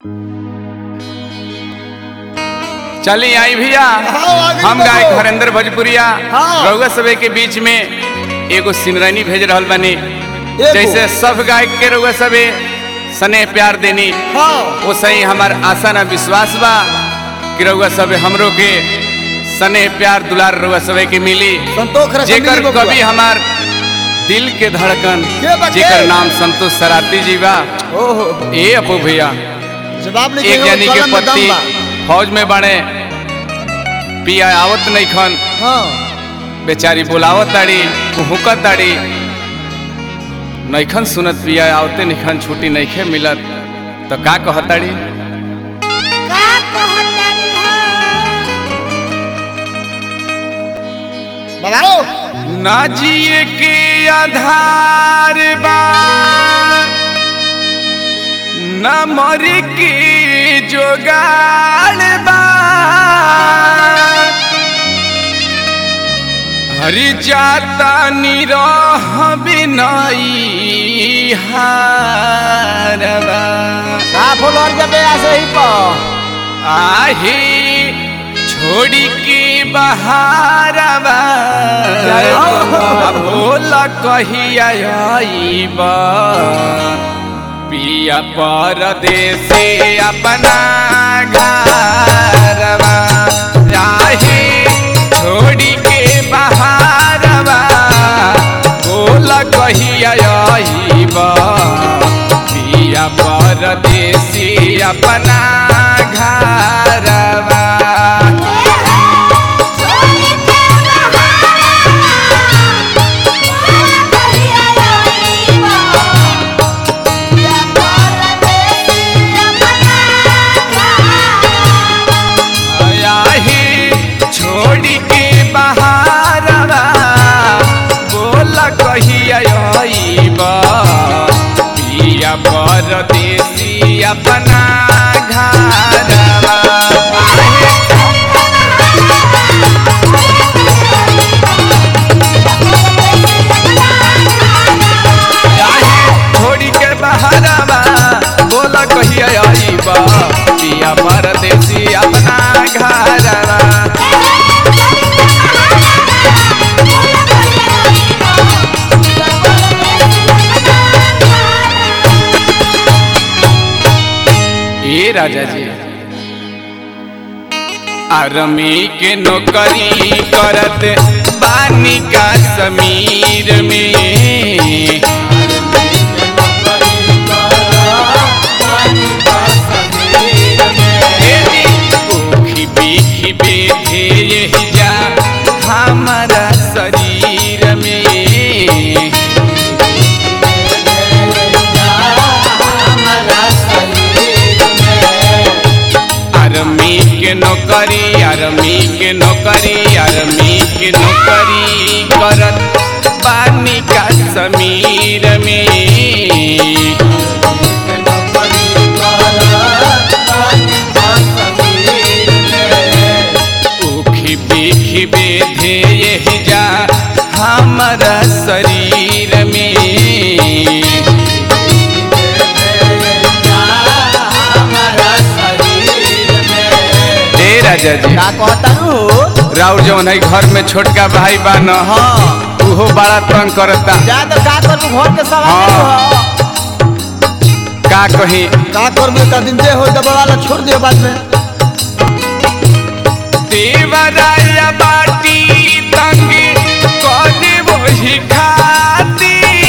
चली आई भैया हाँ, आगे हम बढ़ो। गायक हरेंद्र भोजपुरिया हाँ। रउआ सबे के बीच में एगो सिनरनी भेज रहल बानी एगो? जैसे सब गायक के रउआ सबे स्नेह प्यार देनी हाँ वो सही हमार आशा ना विश्वास बा कि रउआ सबे हमरो के स्नेह प्यार दुलार रउआ सबे के मिली संतोष रखन जेकर मिली बबुआ। कभी हमार दिल के धड़कन के बा के? जेकर नाम संतोष सराती जी बा ओहो ए अपू भैया जवाब नहीं एक देगा, जनी के कलम में दम पति बा। फौज में बने पिया आवत नहीं खन हाँ बेचारी बुलावत ताड़ी हुकत ताड़ी नैखन सुनत पिया आवते निखन छुट्टी नैखे मिलत तो का कहताड़ी का कहतारी हो बताओ ना जिए के आधार बा ना मरे के जोगाड़ बा हरि जाता निरह बिनाई हारबा साफ हो लड़ जबे ऐसे ही पा आहे छोड़ी के बहारबा जय हो। भोला कहिया आईबा पिया परदेसे अपना घरवा आहे छोड़ी के बहारवा भोला कहिया आईबा पिया परदेसी अपना घरवा छोरी के आही छोड़ी के बहारवा बोला कहिया आईबा पिया परदेसी अपना घरवा आही छोड़ी के बहारवा बोला कहिया आईबा पिया परदेसी अपना घरवा ए राजा जी आर्मी के नौकरी करत बानी का समीर में ओखी बीखी बेथे यही जा हमारा शरीर में आर्मी के नौकरी आर्मी के नौकरी आर्मी के नौकरी करत बानी का समीर में उखी पीखी बेधे यही जा हमारा शरीर में ए राजा जी का कहता रू राउर जौन है घर में छोटका भाई बा न हाँ उहो बड़ा तंग करता जा तो का करू घर के सवाल हाँ। हो का कही का कर में का दिन दे हो दबा वाला छोड़ दियो बाद में देवराया बाटी तंग कदे वही खातिर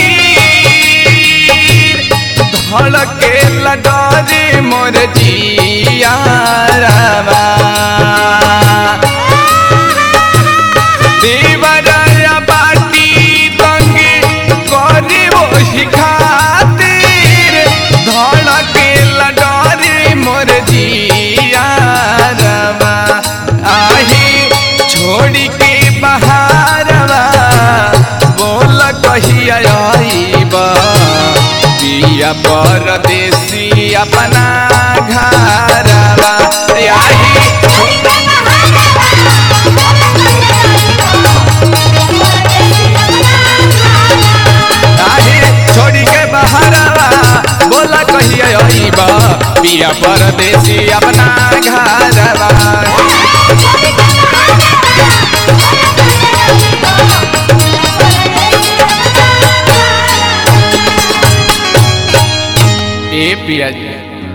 धड़के लडरे मोर जियारवा देवराया बाटी तंग कदे वही खातिर धड़के लडरे मोर जियारवा आही छोड़ी के बहारवा बोल कहिया आईबा पिया परदेसी अपना घरवा आही आही छोड़ी के बहारवा बोला कहिया आईबा पिया परदेसी अपना घरवा ए पिया जी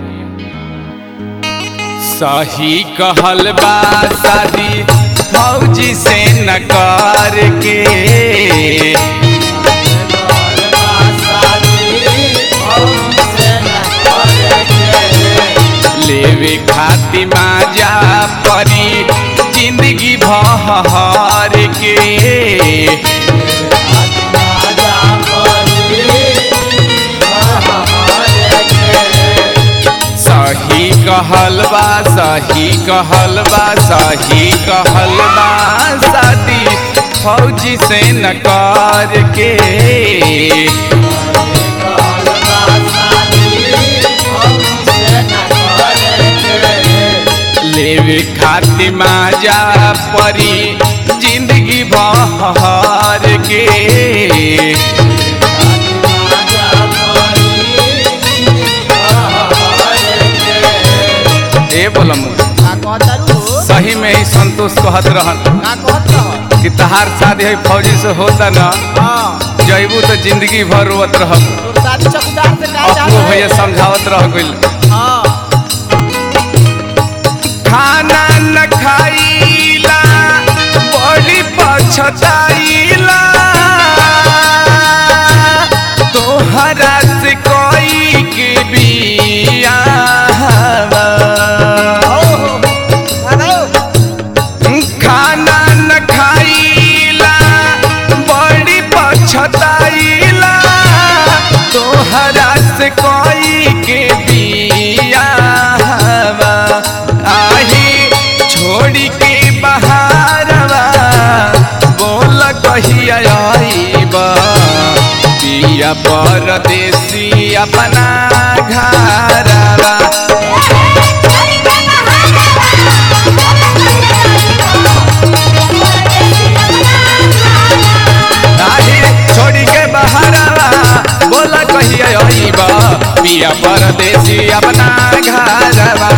सही कहल बा शादी फौजी से न कर के लेवे खाती माजा परी जिंदगी भर के सही कहल बा सही कहल बा सही कहल बा शादी फौजी से न कर के लेवे खाती माजा परी जिंदगी भर के ए बोलम का कहतारू सही में ही संतोष कहत रहन का कहत रह कि तहार शादी है फौजी से होता ना हाँ जैबू तो जिंदगी भर रोवत रहब तोर शादी चौकीदार से का चाह अपनो भैया समझावत रह गइल हाँ खाना न खाइला बड़ी पछताइला तोहरा से कोई के बिया हो हो हेलो खाना न खाइला बड़ी पछताइला तोहरा से कोई के बिया आही छोड़ी के बहारवा बोल कहिया आईबा पिया परदेसी अपना घरवा आही छोड़ी के बहारवा बोल कहिया आईबा पिया परदेसी अपना घरवा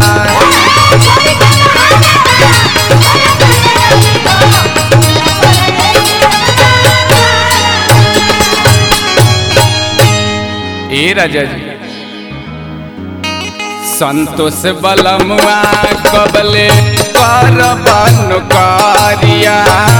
ए राजा जी संतोष बलमुआ कबले कर बन कारिया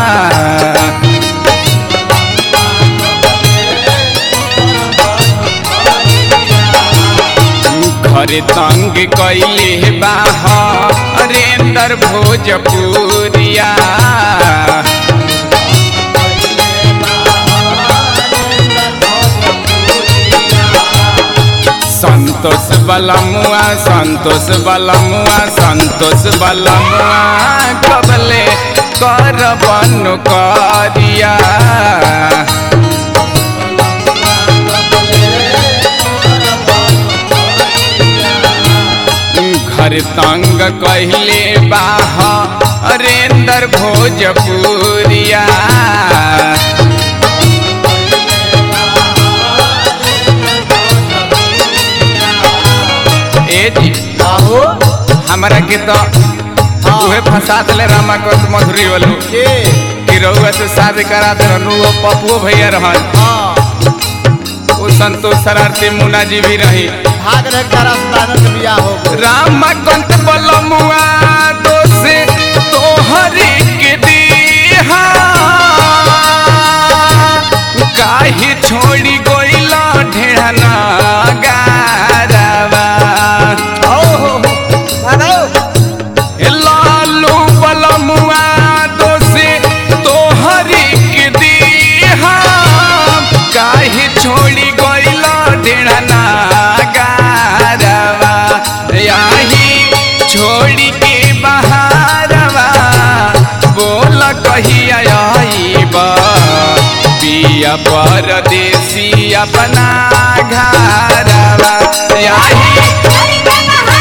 घर तंग कैले बाह अरेंदर भोजपुरिया संतोष बलमुआ संतोष बलमुआ संतोष बलमुआ कबले कर बन करिया घर तंग कहले बाह अरेंदर भोजपुरिया ए जी आहो हमारा के तो उहे फंसा दिले रामाकंत मधुरी वालू के कि रउआ से शादी करा दे रहनु वो पपुओ भैया रहन हाँ वो संतोष शरारती मुन्ना जी भी रही भाग रहे तारा सुदानंद के बियाह हो गो रामाकंत बलमुआ दोसे तोहरी के दीहा काहे छोड़ी गोइला ढेहना गारवा हो हो हेलो ए लालू बलमुआ दोसे तोहरी के दीहा काहे छोड़ी गोइला ढेहना गारवा याही छोड़ी के बहारवा बोल कहिया आईबा पिया परदेसी अपना घरवा याही